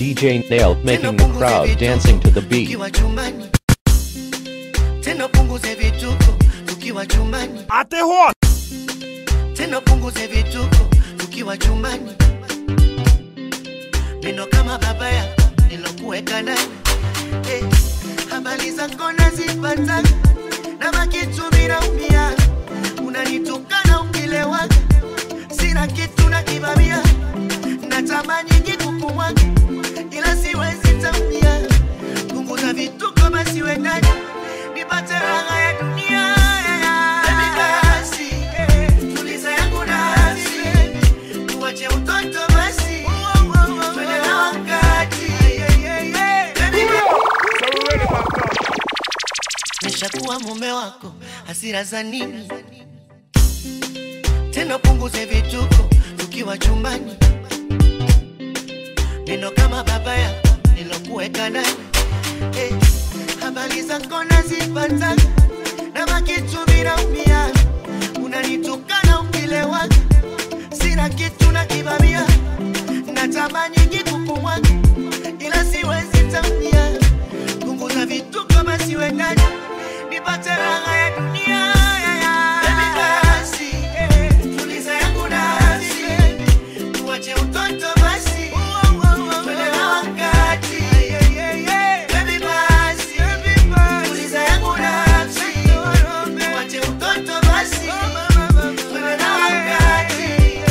DJ Nail making the crowd dancing to the beat. tukiwa chumbani tena punguze vituko tukiwa chumbani Aterro! tena punguze vituko tukiwa chumbani neno kama baba yako nilokuweka ndani eh, habari zako nazipata na makitu vinaumia unanitukana ukilewaga sina kitu na kibamia natamani kikukumwaga ila siwezi tamia punguza vituko basi wendani nipate raha ya dunia Baby, basi, eh, tuliza yangu nafsi tuache utoto basi twende na wakati Baby, nishakuwa mume wako hasira za nini tena punguze vituko tukiwa chumbani neno kama baba yako nilokuweka ndani eh, habari zako nazipata na makitu vinaumia unanitukana ukilewaga sina kitu na kibamia natamani kikukumwaga ila siwezi tamia punguza vituko basi wendani nipate raha ya dunia Baby, basi, eh, tuliza yangu nafsi tuache utoto basi twende na wakati Baby, basi, tuliza yangu nafsi tuache utoto basi twende na wakati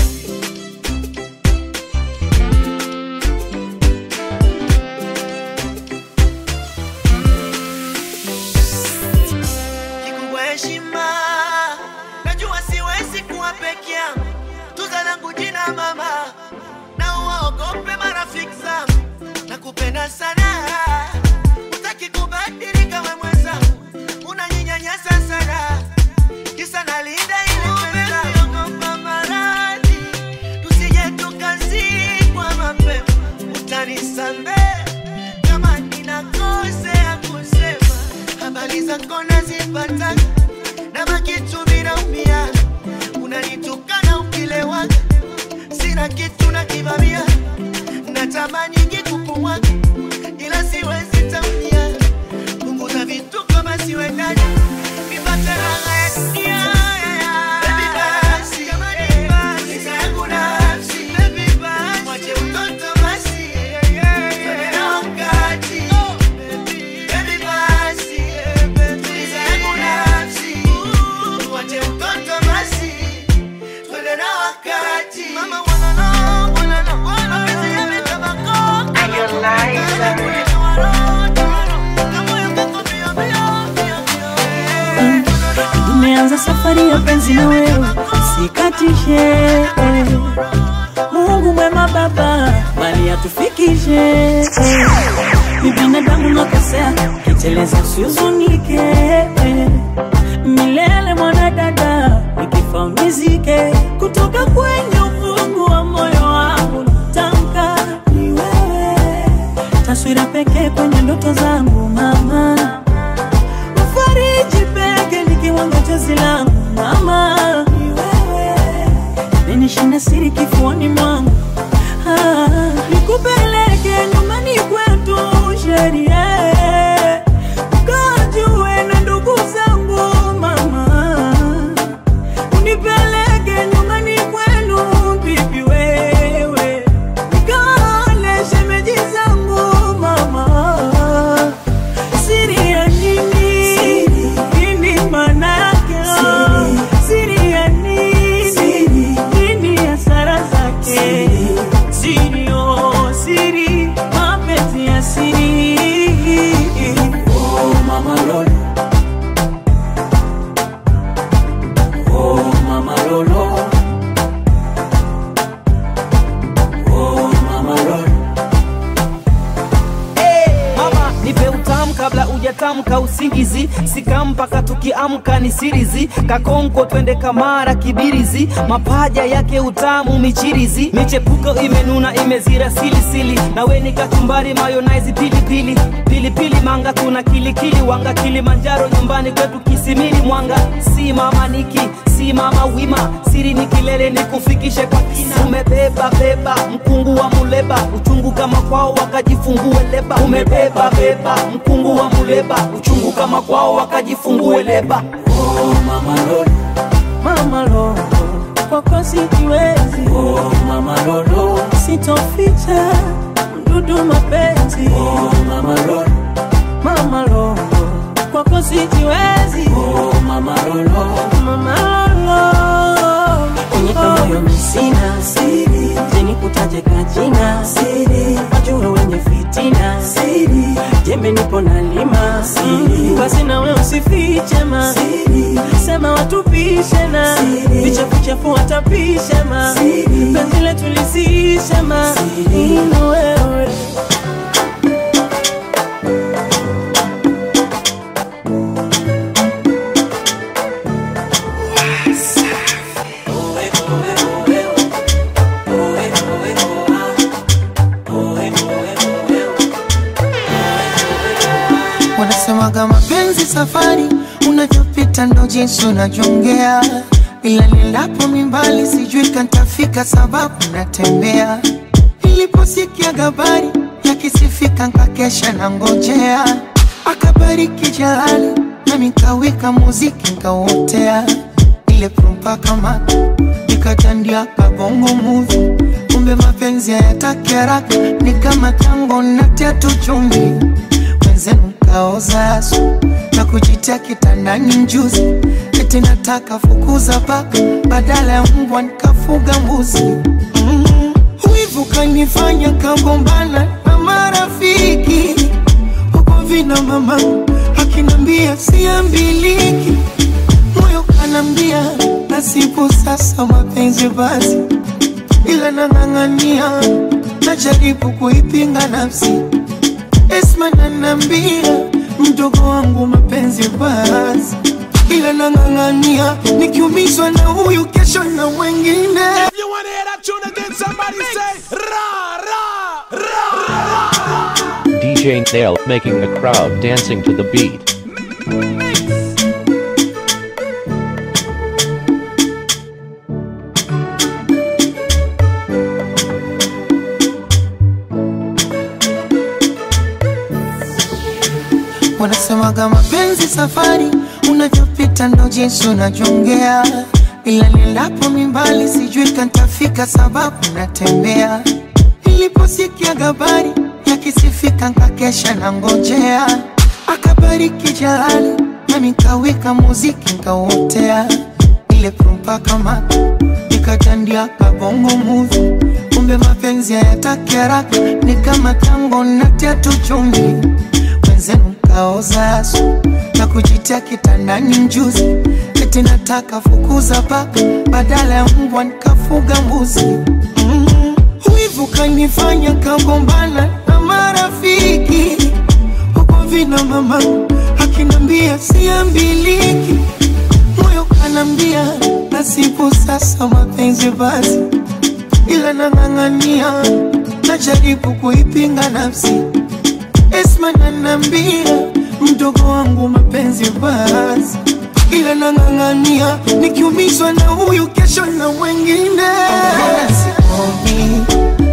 kikubwa heshima. Najua siwezi kuwa peke yangu, tuza langu jina mama, na uwaogope marafiki zangu. Nakupenda sana, utaki kubadilika we mwenzangu, unaninyanyasa sana, kisa nalinda ile pesa. Ogopa maradhi, tusije tukazikwa mapema, utanisamehe kama ninakosea kusema habari zako nazipata na makitu vinaumia unanitukana ukilewaga sina kitu na kivamia natamani kikukumwaga ila siwezi tamia punguza vituko basi wendani nipate raha ya dunia Baby, basi, tuliza yangu nafsi. Mwache utoto basi, twende na wakati. Baby, basi, tuliza yangu nafsi. Mwache utoto basi, twende na wakati. Mama, wanna know, wanna know, mapenzi yamekaba koko. Kamoyo kako mbio, mbio, mbio, mbio. Tumeanza safari ya penzi na wewe, sikatishe. Mungu mwema Baba, bali atufikishe. Ni binadamu nakosea, kiteleza usihuzunike. Milele mwanadada, nikifa unizike. Kutoka kwenye ufungu wa moyo wangu natamka ni wewe, taswira pekee kwenye ndoto zangu mama Mfariji peke ni kiwango chozi langu mama, ni wewe menishinda siri kifuani mwangu ah, nikupeleke nyumbani kwetu sheria ukajue na ndugu zangu mama, unipeleke nyumbani kwenu bibi wewe, nikaone shemeji zangu mama Siri ya nini? Nini maana yake? Siri ya nini? Nini hasara zake? Siri, oh. tukiamka usingizi sikampaka tukiamka ni sirizi kakonko twende kamara kibirizi mapaja yake utamu michirizi michepuko imenuna imezira silisili nawe ni kachumbari mayonaizi pilipili pilipili manga kuna kilikili wanga kilimanjaro nyumbani kwetu kisimili mwanga si mama niki si mama wima siri ni kilele ni kufikishe kwa kina umebeba beba mkungu wa muleba uchungu kama kwao wakajifungue leba umebeba beba mkungu wa muleba uchungu kama kwao wakajifungue leba Oh, mama lolo, mama lolo, kwako sijiwezi. Oh, mama lolo, sitoficha mdudu mapenzi. Oh, mama lolo, mama lolo, kwako sijiwezi. Oh, mama lolo, mama lolo, kwenye kamoyo misina siri, jeni kutaje kajina siri, wajue wenye fitina siri, jembe nipo na lima siri, basi nawe usifiche ma siri, sema watupishe na vichafu chafu watapishe ma penzi letu lisishe ma ino wewe wanasemaga mapenzi safari unavyopita ndo jinsi unajongea ila nilapo mimbali sijui kantafika sababu natembea niliposikia gabari yakisifika nkakesha na ngojea akabariki jalali nami nkawika muziki nkauotea ile prumpa kama nikatandia kabongo muvi kumbe mapenzi hayataki haraka ni kama tango natia tu chumvi wenzenu kaoza asu na kujitia kitandani mjuzi eti nataka fukuza paka badala ya mbwa nikafuga mbuzi mm. wivu kanifanya kagombana na marafiki huko vina mama akinambia siambiliki moyo kanambia nasibu sasa mapenzi basi ila nang'ang'ania najaribu kuipinga nafsi Esma nanambia mdogo wangu mapenzi basi, ila nang'ang'ania nikiumizwa na huyu kesho na mwengine. If you wanna hear that tune again, somebody say ra ra ra ra. DJ Nail making the crowd dancing to the beat. Wanasemaga mapenzi safari, unavyopita ndo jinsi unajongea, ila nilapo mimbali sijui kantafika sababu natembea. Niliposikia gabari yakisifika nkakesha na ngojea, akabariki jalali nami nkawika muziki nkauotea, ile prumpa kama nikatandia kabongo muvi, kumbe mapenzi hayataki haraka, ni kama tango natia tu chumvi wenzenu kaoza asu na kujitia kitandani mjuzi, eti nataka fukuza paka badala ya mbwa nikafuga mbuzi. Mm. Wivu kanifanya kagombana na marafiki huko vina mama akinambia siambiliki, moyo kanambia nasibu sasa mapenzi basi, ila nang'ang'ania najaribu kuipinga nafsi Esma nanambia mdogo wangu mapenzi basi, ila nang'ang'ania nikiumizwa na huyu kesho na mwengine. Sikomi,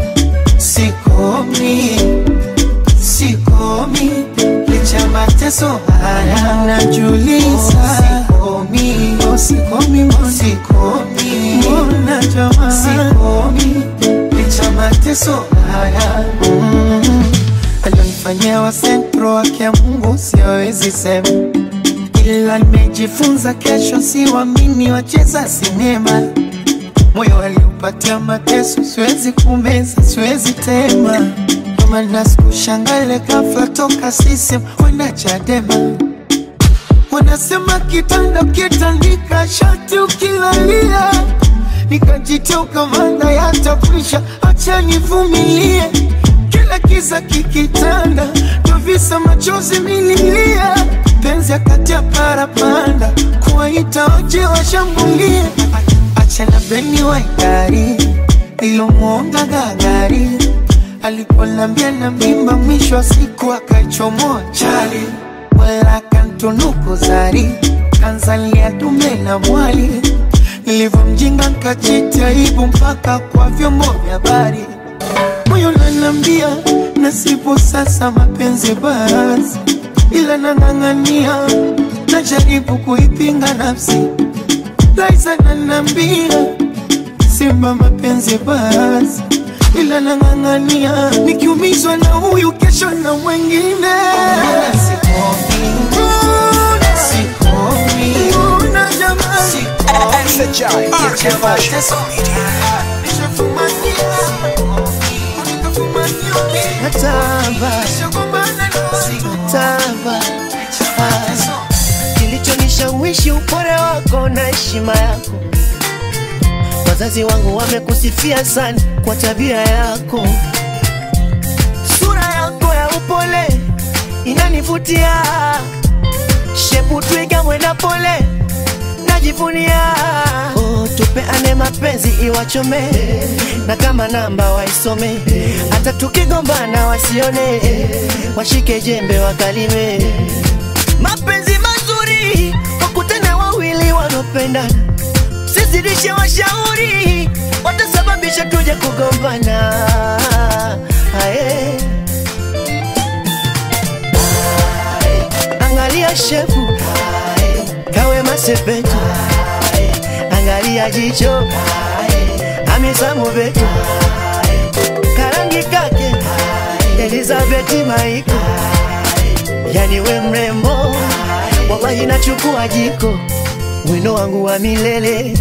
sikomi, sikomi licha mateso haya najuliza. Sikomi, oh, sikomi, mbona sikomi, mbona jamaa sikomi licha mateso haya mm alionifanyia wa sentro wake ya Mungu siwezi sema, ila nimejifunza kesho siwamini wacheza sinema. Moyo aliupatia mateso, siwezi kumeza, siwezi tema. Ndo maana sikushangale ghafla toka sisem kwenda Chadema. Wanasema kitanda kitandika shati ukilalia, nikajitia ukamanda yatakwisha, acha nivumilie kila kiza kikitanda, ndo visa machozi mililia penzi akati ya parapanda kuwaita waje washambulie achana beni waidari ilomwonga gagari aliponambia na mimba mwisho wa siku akaichomoa chali wala kantunuku zari kanzalia dume na mwali nilivyomjinga nkajita aibu mpaka kwa vyombo vya habari moyo nanambia nasipo sasa mapenzi basi ila nang'ang'ania najaribu kuipinga nafsi Liza nanambia simba mapenzi basi ila nang'ang'ania nikiumizwa na huyu kesho na mwengine Mbona jamani? natamba natamba kilichonishawishi upole wako na heshima yako wazazi wangu wamekusifia sana kwa tabia yako sura yako ya upole inanivutia shepu twiga mwenda pole najivunia oh, tupeane mapenzi iwachome na kama namba waisome hata tukigombana wasione washike jembe wakalime mapenzi mazuri wakutana wawili wanaopendana sizidishe washauri watasababisha tuje kugombana Ae. angalia shefu kawe masepetu angalia jicho amisamu betu karangi kake elizabeti maiko yani we mrembo wallahi nachukua jiko wino wangu wa milele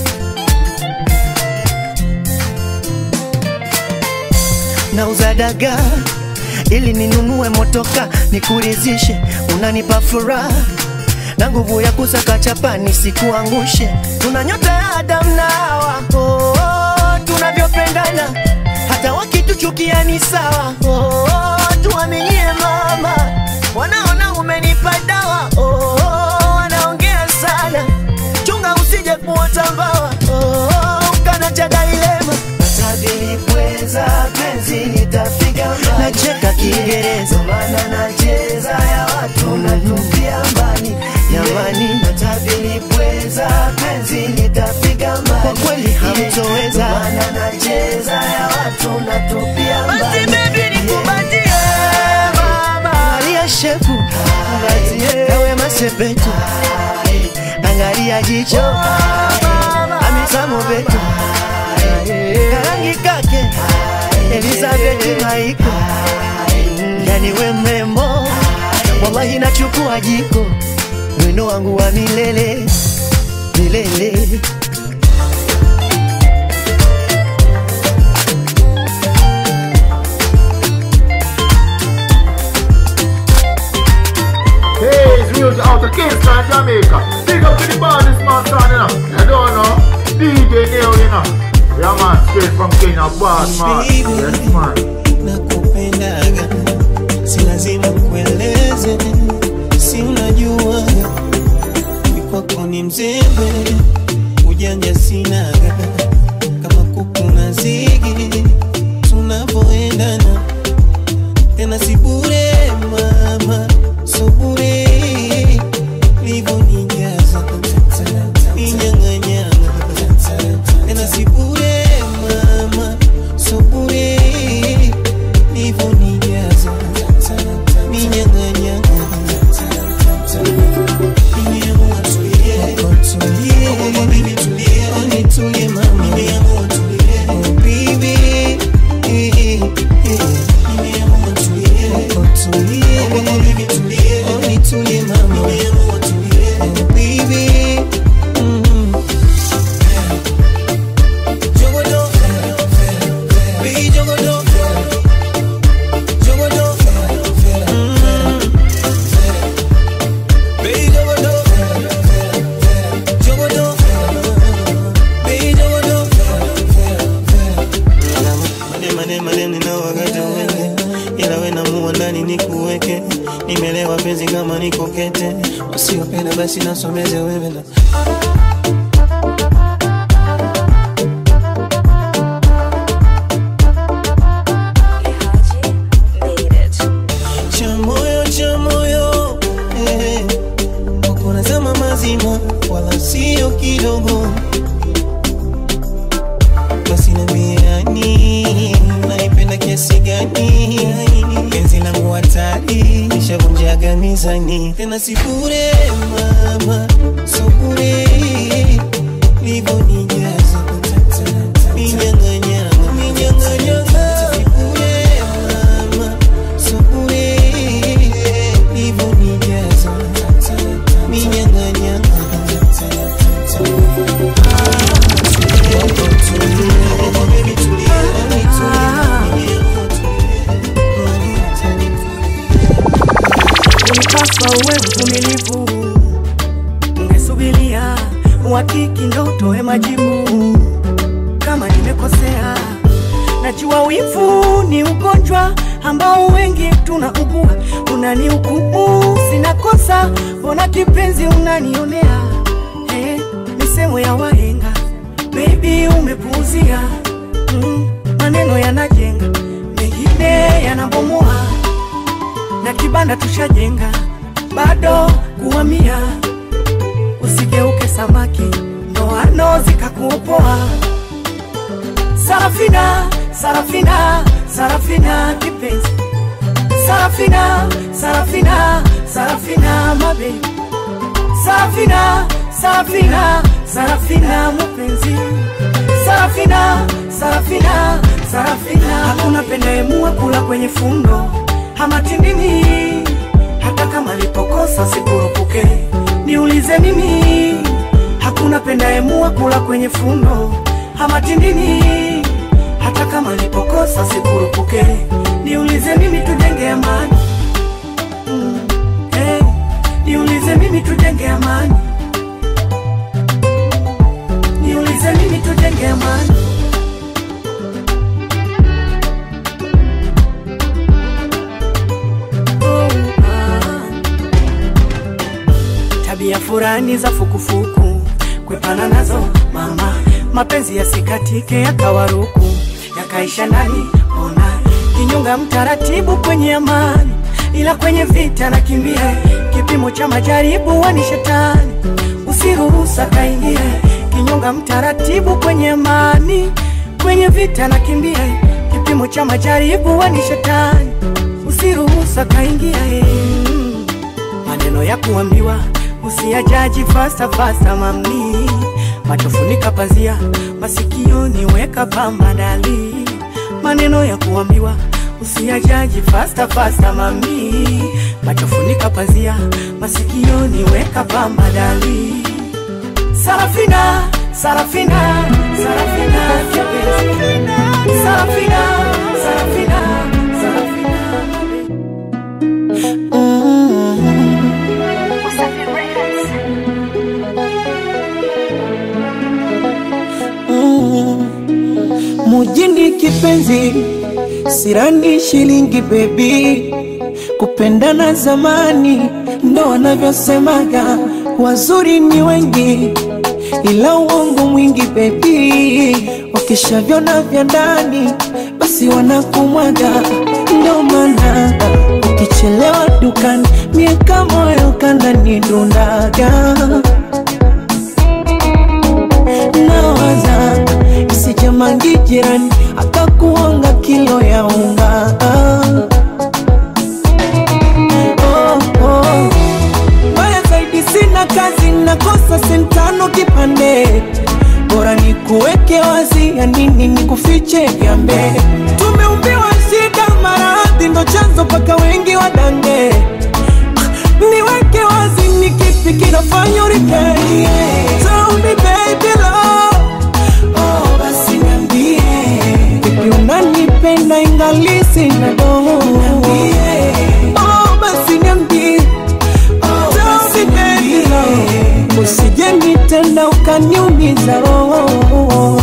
nauza dagaa ili ninunue motoka nikurizishe unanipa furaha na nguvu ya kusaka chapa nisikuangushe tuna nyota ya Adam na Hawa oh, oh, tunavyopendana hata wakituchukia ni sawa oh, oh, tuaminie mama wanaona umenipa dawa oh, oh, wanaongea sana chunga usije kuota mbawa oh, oh, kana cha dailema Nilipweza penzi nitafika mbali Nacheka Kiingereza maana nacheza ya watu natupia mbali Jamani nilipweza penzi nitafika mbali Kwa kweli hamtoweza maana nacheza ya watu natupia mbali Basi baby nikubatie mama Angalia shefu Kawe masepetu Angalia jicho Amisamo betu karangi kake Elizabeth Maiko yani we mrembo wallahi nachukua jiko wino wangu wa milele milele Hey, it's real out of Kingston, Jamaica. Big up to the baddest man, son, you know. You don't know. DJ Neo, you know. Yeah, man, straight from Kenya, boss, man. Yes, man. nakupendaga si lazima kueleze si unajua ni kwako ni mzembe ujanja sinaga kama kuku na zigi tunavyoendana tena si bure mama so bure livonijaza ninyang'anyanga tena si bure mama so bure ila we namua ndani nikuweke nimelewa penzi kama niko kete wasiopenda basi nasomeze wewe na cha moyo cha moyo eh, wako nazama mazima wala sio kidogo basi nambiani naipenda kiasi gani penzi langu hatari nishavunjaga mizani tena sibure mama subure livonijaza minyanganyanga minyanganyanga sibure mama subure livonijaza minyanganyanga ulipaswa uwe mvumilivu, ungesubilia uhakiki ndo utoe majibu. Kama nimekosea, najua wivu ni ugonjwa ambao wengi tunaugua. Unanihukumu sina kosa, mbona kipenzi unanionea? Eh, misemo ya wahenga baby umepuuzia. Mm, maneno yanajenga, mengine yanabomoa na kibanda tushajenga, bado kuhamia. Usigeuke samaki, ndoano zikakuopoa. Sarafina, Sarafina, Sarafina kipenzi, Sarafina, Sarafina, Sarafina mabe, Sarafina, Sarafina, Sarafina mupenzi, Sarafina, Sarafina, Sarafina. Hakuna pendaemua kula kwenye fundo hamatindini, hata kama lipokosa sikurupuke. Niulize mimi, hakuna pendaemua kula kwenye fundo hamatindini, hata kama lipokosa sikurupuke. Niulize mimi, tujenge amani mm, hey, niulize mimi, tujenge amani niulize mimi, tujenge amani tabia furani za fukufuku kwepana nazo mama, mapenzi yasikatike yakawaruku yakaisha ndani ona kinyonga mtaratibu kwenye amani, ila kwenye vita nakimbia, kipimo cha majaribu wani shetani, usiruhusu akaingie kinyonga mtaratibu kwenye amani, kwenye vita nakimbia, kipimo cha majaribu wani shetani, usiruhusu akaingia mm maneno ya kuambiwa usiyajaji fasta fasta mami machofunika pazia masikioni weka pamba dali maneno ya kuambiwa usiyajaji fasta fasta mami machofunika pazia masikioni weka pamba dali Sarafina, Sarafina, Sarafina, Sarafina, Sarafina, Sarafina, Sarafina. mujini kipenzi sirani shilingi bebi kupendana zamani ndo wanavyosemaga wazuri ni wengi ila uongo mwingi bebi wakishavyona vya ndani basi wanakumwaga ndo maana ukichelewa dukani mieka moyo kandani dundaga nawaza isijamangi jirani akakuonga kilo ya unga oh, oh. Mbaya zaidi sina kazi nakosa sentano kipande bora ni kuweke wazi ya nini ni kufiche gambe tumeumbiwa shida maradhi ndo chanzo paka wengi wadange niweke wazi ni kipi kinafanya uripei Tell me baby love Oh basi niambie Vipi unanipenda ingali sina doho Oh basi niambie Tell me baby love Usije nitenda ukaniumiza roho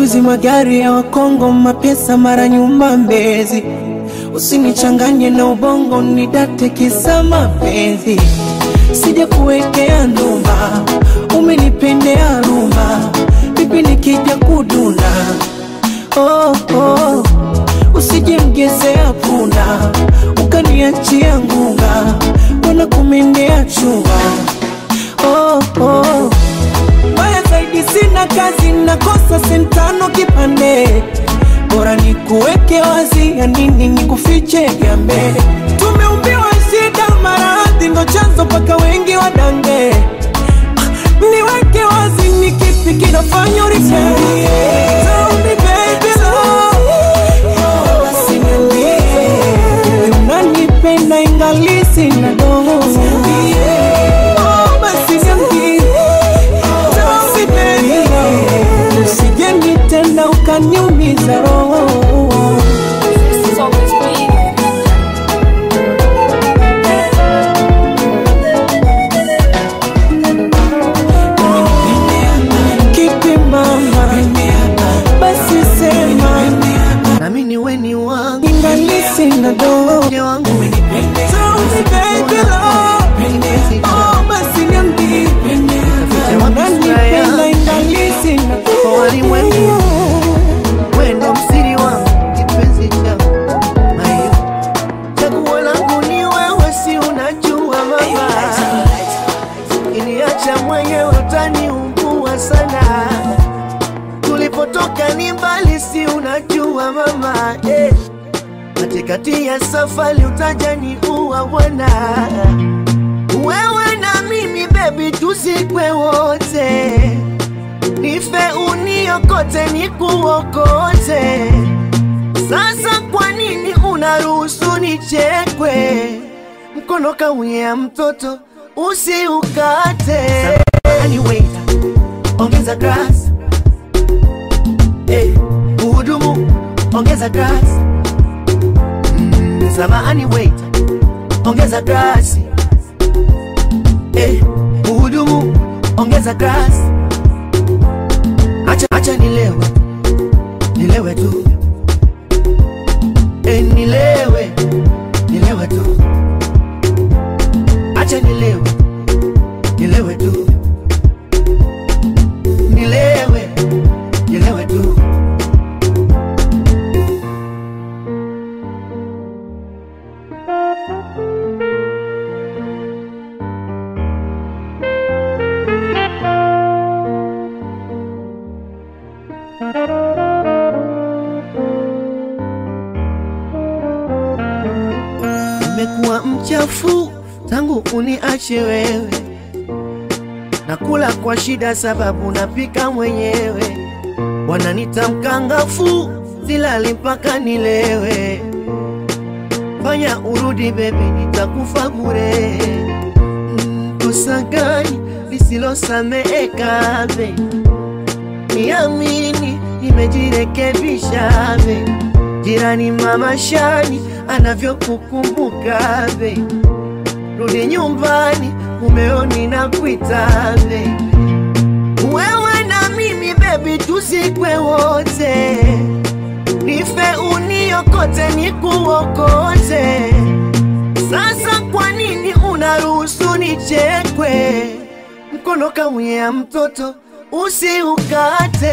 Mapenzi magari ya Wakongo, mapesa mara nyumba Mbezi. Usinichanganye na ubongo, nidate kisa mapenzi. Sija kuwekea ndumba, umenipendea rumba, vipi nikija kuduna? Oh, oh. Usije mgezea punda, ukaniachia ngunga, wana kumendea chunga. Oh, oh. Mbaya zaidi sina kazi, nakosa sentano kipande, bora nikuweke wazi, ya nini nikufiche gambe. Tumeumbiwa shida, maradhi ndo chanzo mpaka wengi wadange. Ah, Niweke wazi, ni kipi kinafanya uripende? Tell me baby love, basi niambie, unanipenda ingali sina dogo. Oh, basi niambie usije nitenda ukaniumiza roho kipi mama basi sema nami ni weni wangu ingali sina dogo mke wangu Tell me baby love, oh basi niambie unanipenda ingali sina Kwa walimwengu. wendo msiri wangu kipenzi changu Mayo. chaguo langu ni wewe si unajua mama iniacha mwenyewe utaniumbua sana tulipotoka ni mbali si unajua mama eh. katikati ya safari utajani uwa bwana wewe na mimi bebi tuzikwe wote nife uniokote nikuokote sasa kwa nini unaruhusu nichekwe mkono kaunyea mtoto usiukate anyway, ongeza grass hey, uhudumu ongeza grass mm, samahani wait ongeza grass hey, uhudumu ongeza grass acha, acha nilewe nilewe tu e, nilewe nilewe tu acha nilewe nilewe tu nilewe nilewe tu nimekuwa mchafu tangu uniache wewe, nakula kwa shida sababu napika mwenyewe, wananita mkangafu, silali mpaka nilewe. Fanya urudi bebi, nitakufa bure. Mm, Kosa gani lisilosameheka be? Niamini, nimejirekebisha be jirani mama Shani anavyokukumbuka be, rudi nyumbani, mumeoni na kuita be, wewe na mimi bebi, tuzikwe wote, nife uniokote, nikuokote. Sasa kwa nini unaruhusu nichekwe? Mkono kamwea mtoto usiukate.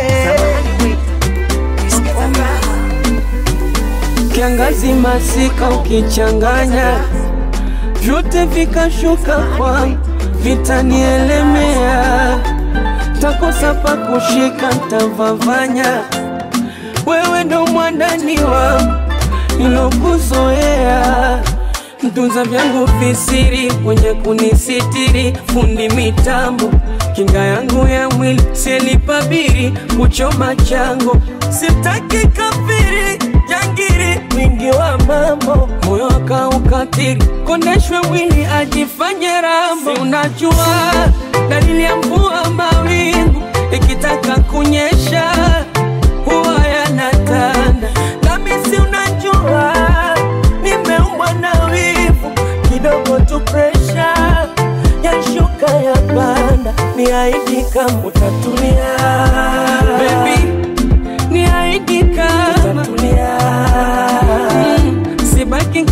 kiangazi masika ukichanganya vyote vikashuka kwa vitanielemea takosa pa kushika ntavavanya wewe ndo mwandani wangu nilokuzoea mtunza vyangu visiri mwenye kunisitiri fundi mitambo kinga yangu ya mwili sielipabiri kuchoma chango sitaki kafiri jangiri mwingi wa mambo moyo akaukatiri kondeshwe mwili ajifanye rambo si unajua dalili ya mvua mawingu ikitaka kunyesha huwa yanatanda nami si unajua nimeumbwa na wivu kidogo tu presha yashuka ya panda niaidi kama utatulia Baby,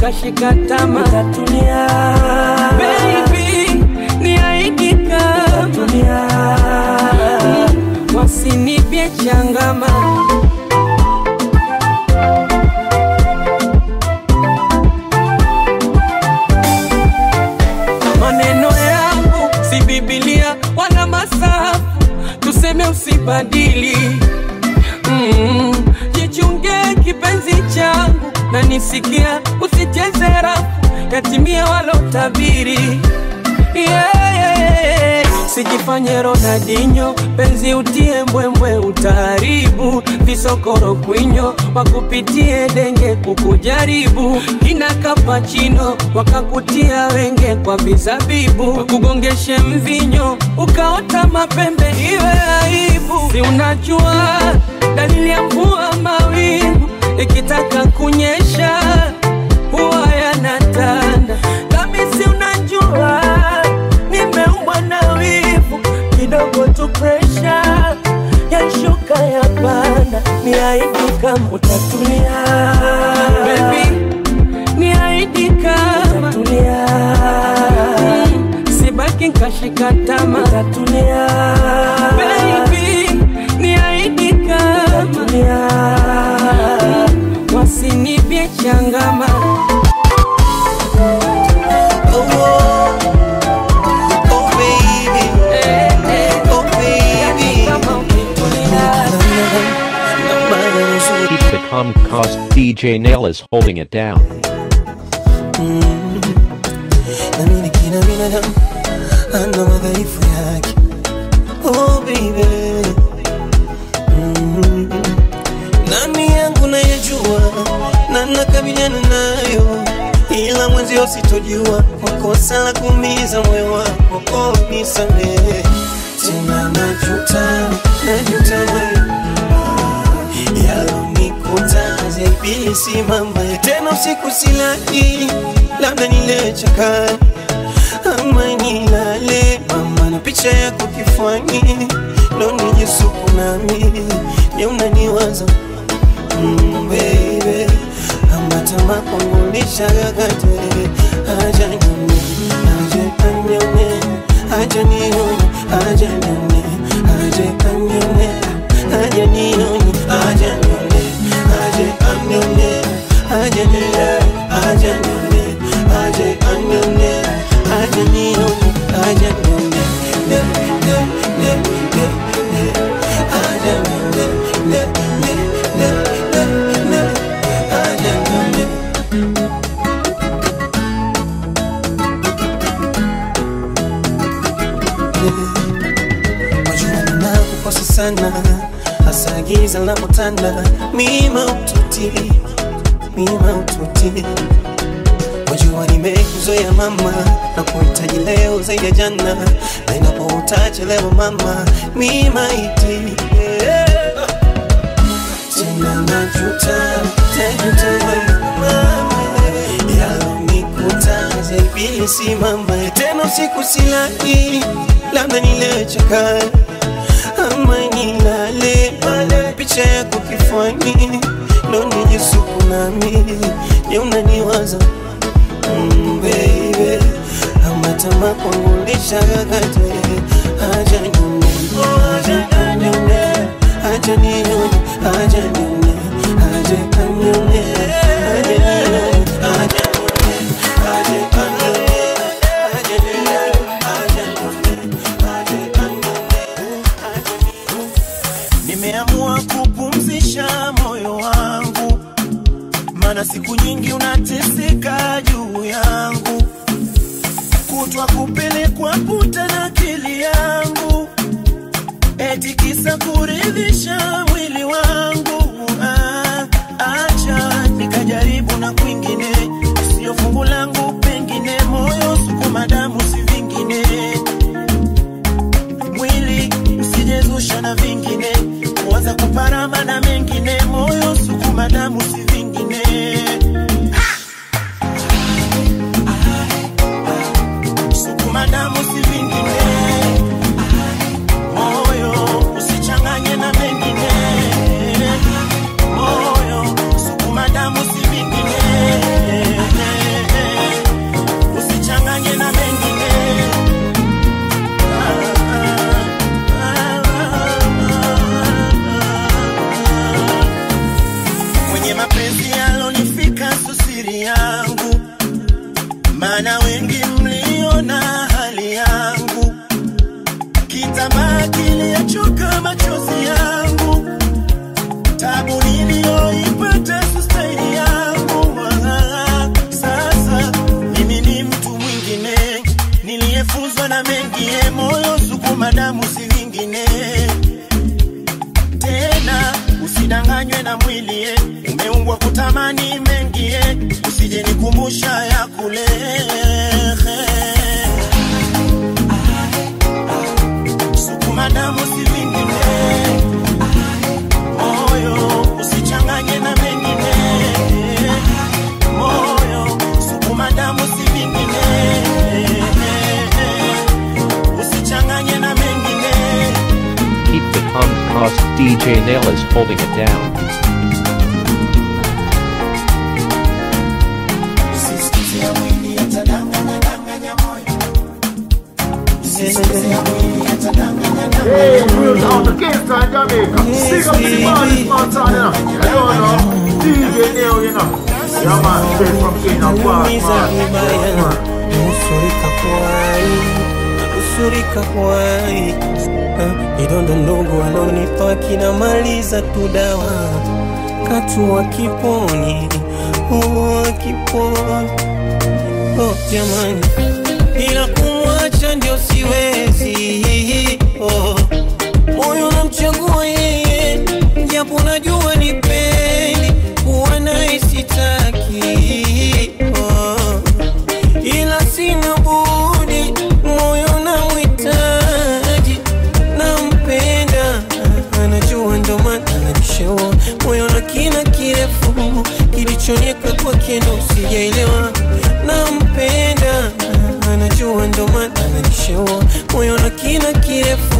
nkashika tama tatulia baby niahidi kama tatulia wasinipye changama maneno yangu si bibilia wala masafu tuseme usibadili mm, jichunge kipenzi changu na nisikia usicheze rafu yatimia walotabiri yeah, yeah, yeah. sijifanye Ronaldinho, penzi utie mbwembwe, utaharibu visokoro kwinyo, wakupitie denge kukujaribu, kina kapachino wakakutia wenge kwa vizabibu, wakugongeshe mvinyo ukaota mapembe, iwe aibu. Si unajua dalili ya mvua mawingu ikitaka kunyesha huwa yanatanda, nami si unajua nimeumbwa na wivu kidogo tu presha yashuka ya panda niaidi kama utatulia Baby, niaidi kama utatulia mm, sibaki nkashika tama utatulia Baby, niaidi kama utatulia mm, wasinipye changama Keep the calm cause DJ Nail is holding it down. nami kila binadamu ana madhaifu yake oh baby mm. nani yangu nayejua na nakabiliana nayo ila mwenzio sitojua kwa kosa la kuumiza moyo wako oh, nisamehe tena najuta najuta wewe yalonikuta zaibisi mama tena usiku silali labda nilechaka ama nilale mama na picha yako kifani ndo nijisuku nami je unaniwaza mm, baby amatama kwangu nishagagate aja nyone aja anyone aja nione aja nyone aja anyone aja nione aja nyone aja anyone aja nione aja nyone aja anyone aja nione aja nyone ne ne ne ne ne aja nyone ne ne ne ne ne aja nyone Wajua ninakukosa sana hasa giza linapotanda mima ututi mima ututi Wajua nimekuzoea mama na kuhitaji leo zaidi ya jana na inapoutachelewa mama mima iti yeah. Tena najuta najuta wewe mama yalonikuta zaibili si mama tena usiku silali labda nilechaka ama nilale pale picha yako kifani ndo nijisuku nami je unaniwaza mm, baby amatama kwangu lishagagate aja nyone aja anyone aja nione aja nyone aja anyone aja nione aja nyone aja anyone aja nione aja nyone aja anyone nimeamua kupumzisha moyo wangu, maana siku nyingi unateseka juu yangu, kutwa kupelekwa puta na akili yangu, eti kisa kuridhisha mwili wangu. Ah, acha nikajaribu na kwingine, sio fungu langu, pengine moyo sukuma damu si vingine mwili usijezusha na vingine, kuanza kuparama na mengine, moyo sukuma damu si vingine. Sukuma damu si vingine, moyo usichanganye na mengine. tamaa kiliyachoka machozi yangu, tabu niliyoipata sustaini yangu. Ah, Sasa mimi ni mtu mwingine niliyefunzwa na mengie, moyo sukuma damu si vingine tena usidanganywe na mwili eh. umeumbwa kutamani mengi eh. usije nikumbusha ya kule sukuma damu si vingine moyo usichanganye na mengine moyo sukuma damu si vingine usichanganye na mengine Keep the calm cross. DJ Nail is holding it down. Usisikize ya mwili yatadanganya danganya moyo. Usisikize ya mwili yatadanganya danganya Hey, real out of Kingston, Jamaica. Big up to the baddest man, son, you know. You don't know. DJ Neo, you know. Yeah, man, straight from Kenya, boss, man. nusurika kwai nusurika kwai Ah, idondo ndogo alonipa kinamaliza tu dawa katua kiponi oh, kiponi oh, jamani ila kumwacha ndio siwezi oh. moyo namchagua yeye japo najua ni peni kuwa naye sitaki oh ila sina budi, moyo namhitaji, nampenda, anajua ndo maana ananishaua moyo na kina kirefu kilichonieka kwake ndo sijaelewa, nampenda, anajua ndo maana ananishaua moyo na kina kirefu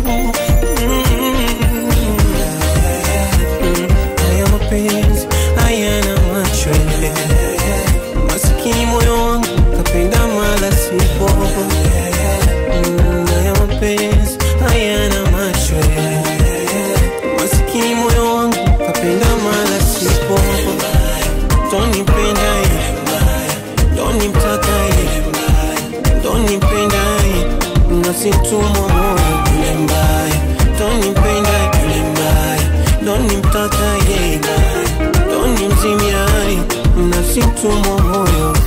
Mm. haya mapenzi hayana macho masikini moyo wangu kapenda mala sipo Mm, haya mapenzi hayana macho masikini moyo wangu kapenda mala sipo tonipenda tonimtaka tonipenda nasimtumwa moyo yule mbaya tonipenda yule mbaya tonimtaka tonimzimia nasimtumwa moyo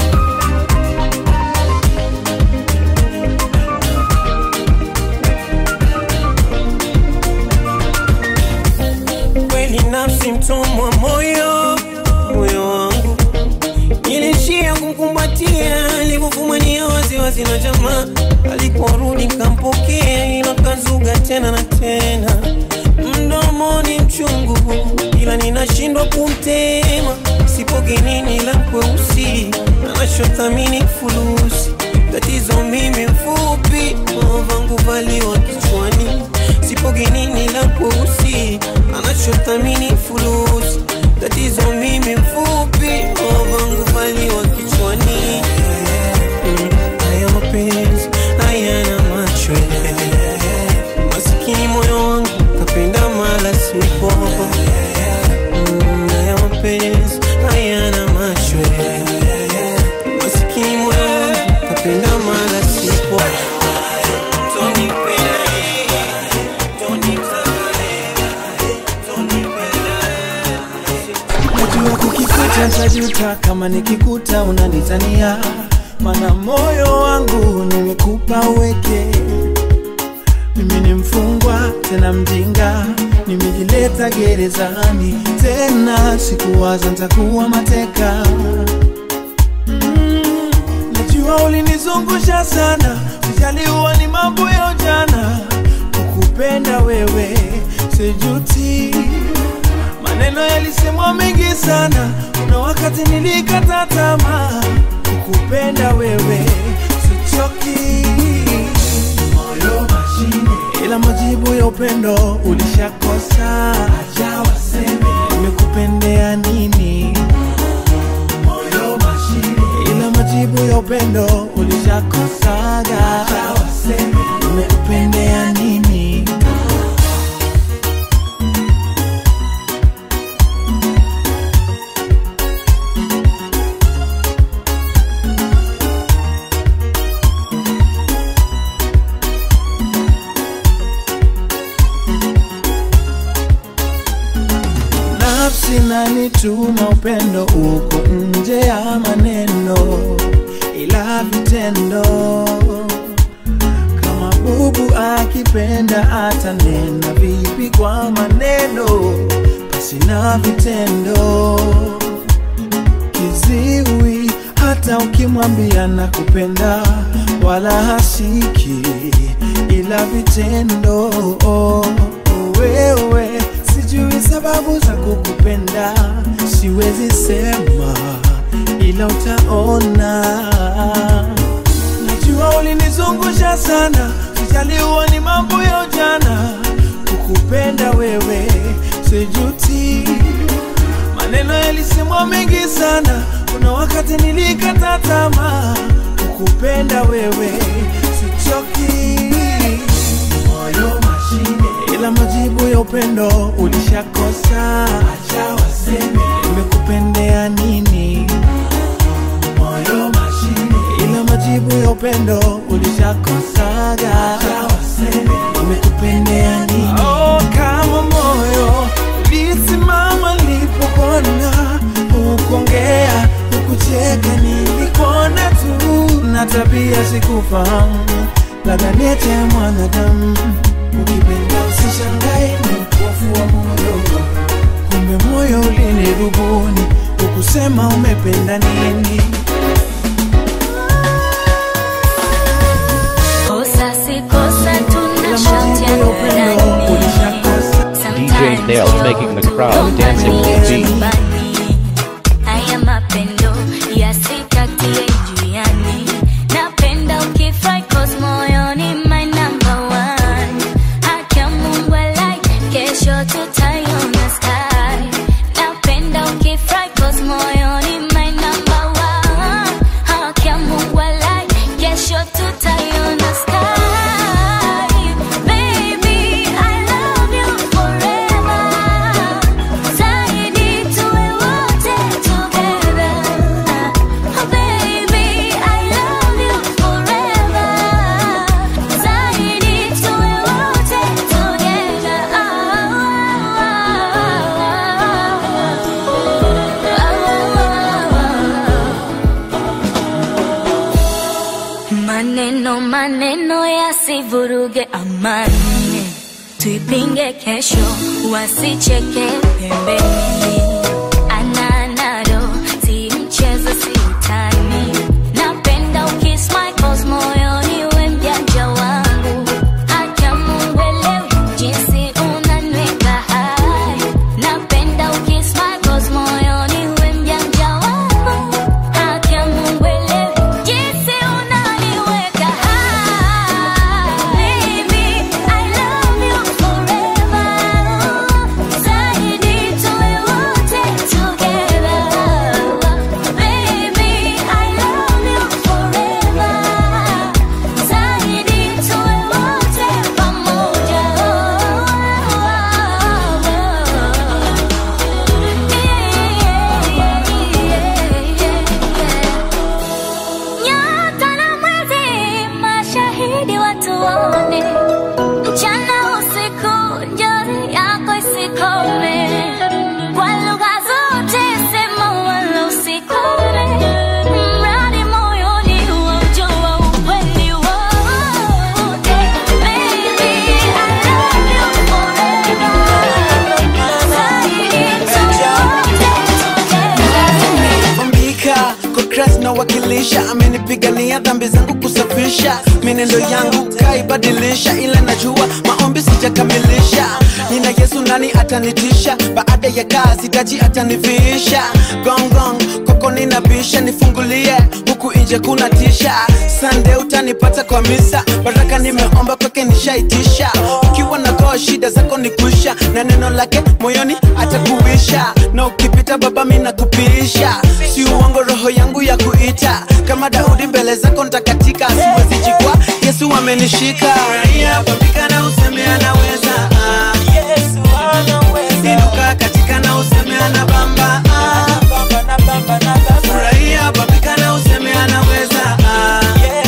kweli nafsi mtumwa moyo moyo wangu nilishia kumkumbatia alivyofumania waziwazi na jamaa aliporudi kampokea ila kazuga tena na tena mdomoni mchungu ila ninashindwa kumtema sipogenini la kweusi anachothamini fulusi tatizo mimi mfupi vangu valiwa kichwani sipogenini la kweusi anachothamini fulusi tatizo mimi mfupi vangu valiwa kichwani Mm, haya mapenzi hayana macho masikini moyo wangu kapenda mala sipo Mm, haya mapenzi hayana macho masikini moyo wangu kapenda mala sipo Tonipenda, najua kukikuta ntajuta kama nikikuta unanitania mana moyo wangu nimekupa uweke mimi ni mfungwa tena mjinga nimejileta gerezani tena sikuwaza ntakuwa mateka mm, najua ulinizungusha sana ujaliwa ni mambo ya ujana kukupenda wewe sijuti maneno yalisemwa mengi sana kuna wakati nilikata tamaa kukupenda wewe sichoki moyo mashine ila majibu ya upendo ulishakosa acha waseme nimekupendea nini moyo mashine ila majibu ya upendo ulishakosaga acha waseme nimekupendea nini unanituma upendo uko nje ya maneno ila vitendo kama bubu akipenda atanena vipi kwa maneno basi na vitendo kiziwi hata ukimwambia na kupenda wala hasiki ila vitendo wewe sijui sababu za kukupenda siwezi sema ila utaona najua ulinizungusha sana sijaliwa ni mambo ya ujana kukupenda wewe sijuti maneno yalisemwa mengi sana kuna wakati nilikata tamaa kukupenda wewe sichoki moyo mashine ila majibu ya upendo ulishakosa acha waseme nimekupendea nini moyo mashine ila majibu ya upendo ulishakosaga acha waseme nimekupendea nini oh, kama moyo ulisimama nilipopona ukuongea ukucheka nilikuona tu na tabia sikufahamu labda niete mwanadamu ukipenda usishangae ni upofu wa moyo kumbe moyo ulinirubuni ukusema umependa nini Kosa si kosa tunashotiana ndani. DJ Nails making the crowd dancing to the beat. Haya mapendo yasikatie njiani. Napenda ukifry cause moyoni my number one. Haki ya Mungu alai, kesho tutaiona sky. Napenda ukifry cause moyoni my number one. Haki ya Mungu alai, kesho tutaiona sky. Baby, I love you forever. Zaidi tuwe wote together. Oh baby, I love you forever. Zaidi tuwe wote together. Maneno maneno yasivuruge amani, tuipinge kesho, wasicheke pembeni. Ananado si mchezo, si utani. Napenda ukismile cause moyoni we mjanja wangu. Haki ya Mungu elewi jinsi unaniweka hai. Napenda ukismile cause moyoni we mjanja wangu. Haki ya Mungu elewi jinsi unaniweka hai. Baby, I love you forever. Zaidi tuwe wote together. Baby, I love you forever. Zaidi tuwe wote pamoja. Nyota na mwezi mashahidi watuone, mchana usiku njozi yako isikome, kwa lugha zote sema wala usikome, mradi moyoni waujua ukweli wote. Baby, I love you forever. Zaidi tuwe wote Ombika kwa Christ na wakilisha, amenipigania dhambi zangu kusafisha, menendo yangu kaibadilisha, ila najua maombi sijakamilisha. Nina Yesu, nani atanitisha? Baada ya kazi taji atanivisha. Gong gong koko ninabisha, nifungulie huku nje kuna tisha. Sunday utanipata kwa misa, baraka nimeomba kwake nishaitisha. Ukiwa na goa shida zako ni kuisha, na neno lake moyoni atakuisha, na ukipita baba mimi nakupisha, si uongo roho yangu ya kuita kama Daudi mbele zako ntakatika, siwezi jikwa, Yesu amenishika. Furahia, papika na useme anaweza, ah. Inuka katika na useme anabamba, ah. Furahia, papika na useme anaweza, ah.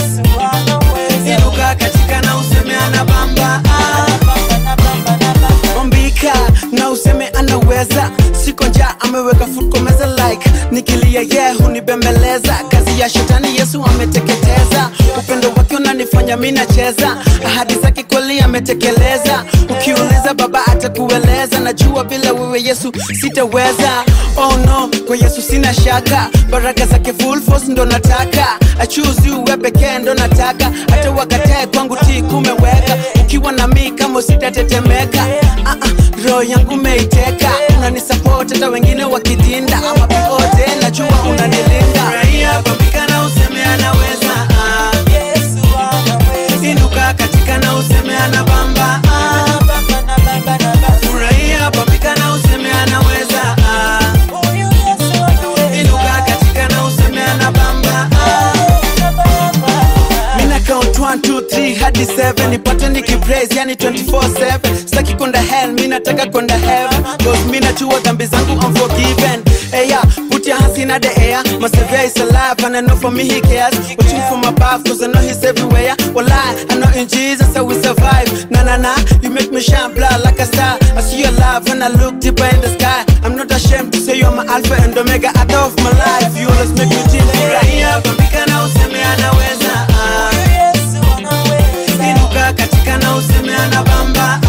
Inuka katika na useme anabamba, ah. Ombika na useme anaweza, siko njaa ame ameweka food kwa meza like nikilia ye yeah, hunibembeleza kazi ya shetani yesu ameteketeza upendo wake unanifanya mi nacheza ahadi zake kweli ametekeleza ukiuliza baba atakueleza najua bila wewe yesu sitaweza oh no kwa yesu sina shaka baraka zake full force ndo nataka achuzi uwe pekee ndo nataka hata wakatae kwangu ti kumeweka ukiwa na mi kama sitatetemeka ah, ah, roho yangu meiteka unanisapoti hata wengine wakidinda ama popote najua unanilinda Furahia, pambika na useme anaweza ah. inuka katika na useme anabamba ah. Furahia, pambika na useme anaweza ah. inuka katika na useme anabamba ah. Mina count 1, 2, 3 hadi 7 nipate nikipraise yani 24/7 sitaki kwenda hell mi nataka kwenda heaven cause mi najua dhambi zangu unforgiven hey, yeah, put your hands in the air my savior is alive and I know for me he cares watching from above cause I know he's everywhere well I, I know in Jesus I will survive na na na you make me shine blood like a star I see your love when I look deeper in the sky I'm not ashamed to say you're my alpha and omega out of my life you always make me dream furahia pambika na useme anaweza ah. inuka katika na useme anabamba